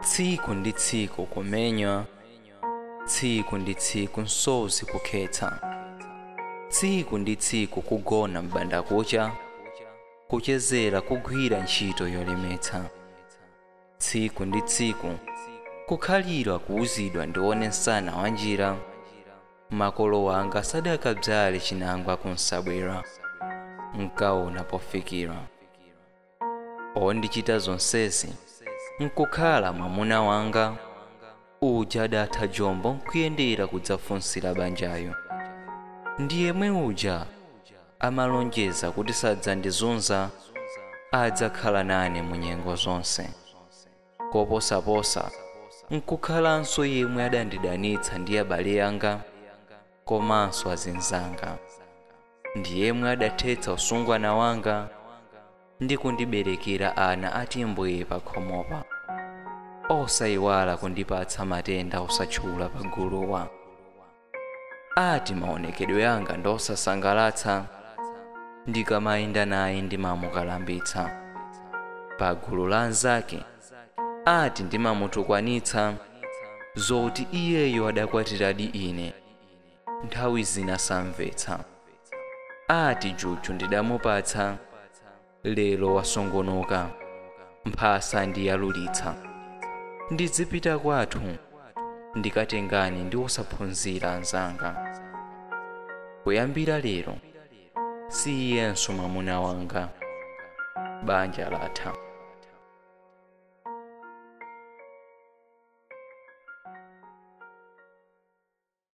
tsiku ndi tsiku kumenywa tsiku ndi tsiku nsozi kukhetsa tsiku ndi tsiku kugona m'banda kucha kuchezera kugwira ntchito yolemetsa tsiku ndi tsiku kukhalira kuwuzidwa ndione msana wa njira makolo wanga sadakabzale chinangwa kunsabwera nkaona pofikira ondichita zonsezi nkukhala mwamuna wanga uja adatha jombo nkuyendera kudzafunsira banjayo ndi yemwe uja amalonjeza kuti sadzandizunza adzakhala nane mu nyengo zonse koposaposa nkukhalanso yemwe adandidanitsa ndi abale anga komanso azinzanga ndi yemwe adathetsa usungwana wanga ndi kundiberekera ana atimbwee pa khomopa osayiwala kundipatsa matenda osatchula paguluwa ati maonekedwe anga ndosasangalatsa ndikamayenda naye ndimamukalambitsa pagulu la anzake ati ndimamutukwanitsa zoti iyeyo adakwatiradi ine nthawi zina samvetsa ati juju ndidamupatsa lero wasongonoka mphasa ndiyalulitsa ndizipita kwathu ndikatengani ndi osaphunzira anzanga kuyambira lero si iyenso mwamuna wanga banja latha